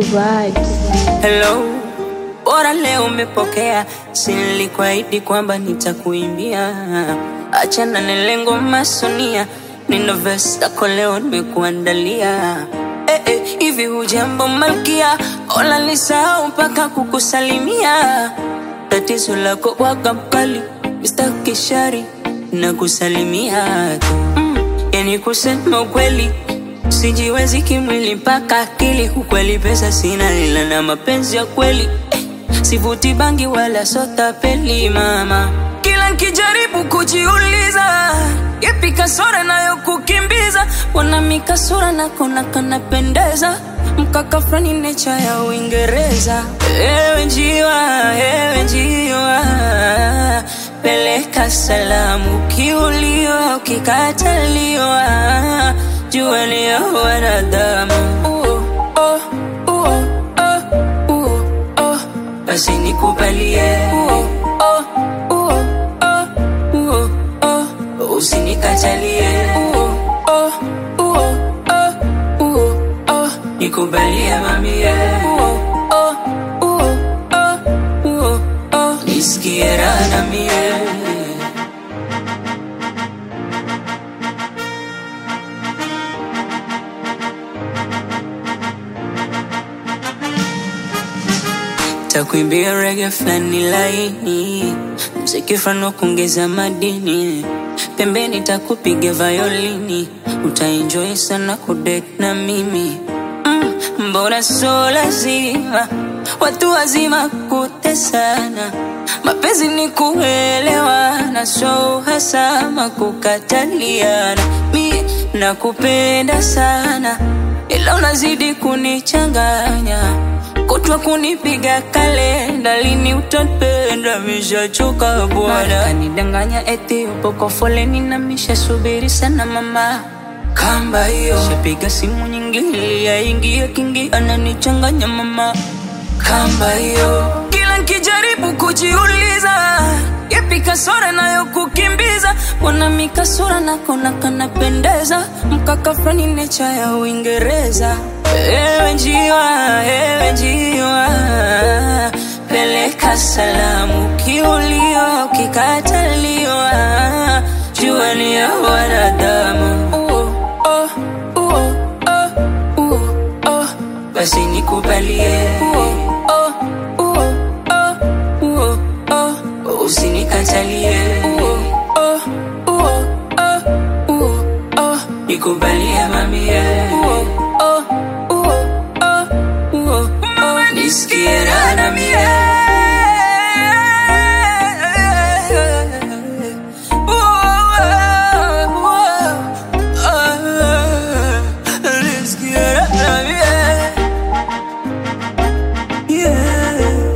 vibes. Hello, bora leo umepokea, si nilikuahidi kwamba nitakuimbia. Achana na lengo masonia, nina verse yako leo nimekuandalia. Eh, eh, hivi hujambo malkia, ola nisahau mpaka kukusalimia. Tatizo lako waga mkali, Mr. Kishari na kusalimia tu mm, yani kusema ukweli sijiwezi kimwili mpaka akili. Ukweli pesa sina, ila na mapenzi ya kweli eh, sivuti bangi wala sota peli mama. Kila nkijaribu kujiuliza yepi kasora nayo kukimbiza, wana mikasura nakona kanapendeza mkaka frani necha ya Uingereza. Ewe njiwa, ewe njiwa, peleka salamu ukiuliwa, ukikataliwa, jua ni ya wanadamu. Uh, oh, uh, oh, uh, oh, basi nikubalie uh, oh, uh, oh, uh, oh, usinikatalie uh, oh, uh, oh, uh, oh, nikubalie mamie uh, oh, uh, oh, uh, oh, nisikie raha na mie takuimbia rege flani laini, mziki flani wa kuongeza madini, pembeni takupiga violini, utaenjoy sana kudate na mimi mm, mbona so lazima watu wazima kutesana, mapenzi ni kuelewana, so hasama kukataliana. Mi nakupenda sana, ila unazidi kunichanganya kutwa kunipiga kalenda, lini utapenda? Mishachoka bwana, kanidanganya eti upo kwa foleni na mishasubiri sana mama kamba hiyo, shapiga simu nyingi ili yaingie kingi, ananichanganya mama kamba hiyo, kila nkijaribu kujiuliza yepi kasora nayo kukimbiza, wana mikasura nakona kanapendeza, mkaka frani necha ya Uingereza. Ewe njiwa, ewe njiwa, peleka salamu ukiuliwa, ukikataliwa, jua ni ya wanadamu. Uh, oh, uh, oh, uh, oh, basi nikubalie uh, oh, uh, oh, uh, oh, usinikatalie uh, oh, uh, oh, uh, oh, nikubalie mamie uh, oh, uh, oh, uh, oh, nisikie raha na mie Nisikie raha na mie Yeah.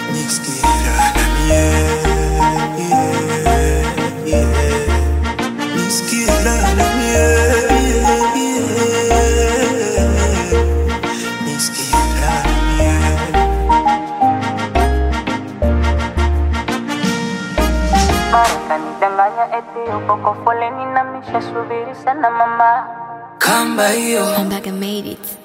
kanidanganya eti upo kwa foleni na mishasubiri sana mama kamba hiyo I'm back and made it.